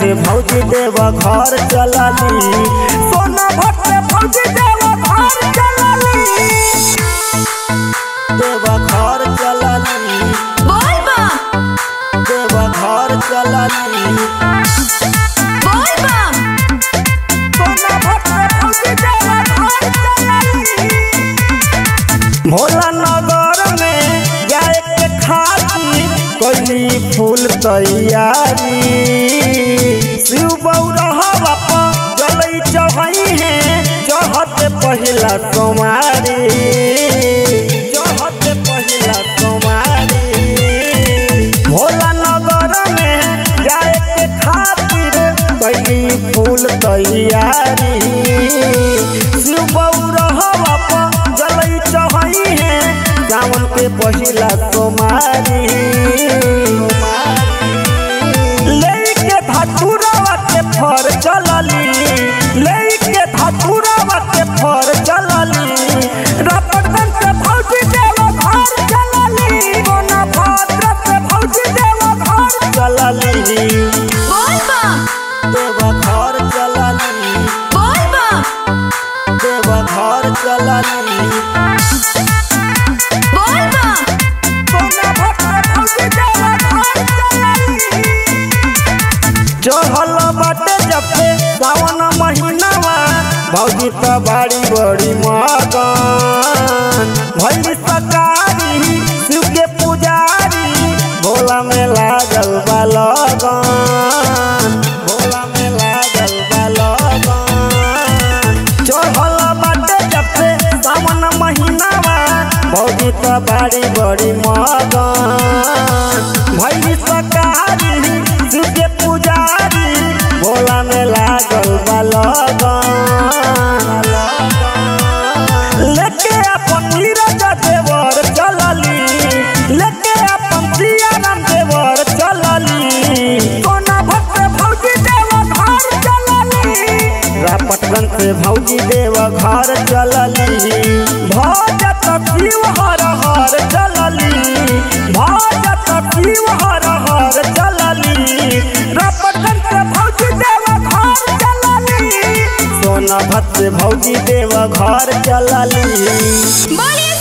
से भौजी देव घर चलली सोना भट्ट से भौजी देव घर चलली देव घर चलली बोल बा देव घर चलली बोल बा सोना भट्ट से भौजी देव घर चलली भोला नगर में जाए के खातिर कैली फूल तैयारी शिव बौरहवा पर जलई चढ़ई है चढ़त पहिला सोमारी चढ़त पहिला सोमारी भोला नगर में जाए के खातिर कैली फूल तैयारी शिव बौरहवा पर जलई चढ़ई है सावन के पहिला सोमारी लेके धतुरवा के फर चलली लेके धतुरवा के फर चलली रपटन से भौजी देव घर चलली कोना भाद्र से भौजी देव घर चलली बोल बा देव घर चलली बोल बा देव घर चलली बोल बा सोना भट्ट भौजी देव घर चलली चढ़ल बाटे जब से सावन महीनावा भौजी त बाड़ी बड़ी मगन भैली सकारी शिव के पुजारी भोला में लागल बा लगन भोला में लागल बा लगन चढ़ल बाटे जब से सावन महीनावा भौजी त बाड़ी बड़ी मगन भैली सकारी शिव के पुजारी भोला में लागल बा लगन लेके अपन नीरज देवर चलली लेके अपन सियाराम देवर चलली कोना भक्त भौजी देव घर चलली रापटगंज से भौजी देव घर चलली भजत शिव हर हर चलली भजत शिव हर हर चलली रापटगंज से भौजी देव घर चलली सोना भक्त से भौजी देव घर चलली बोलिए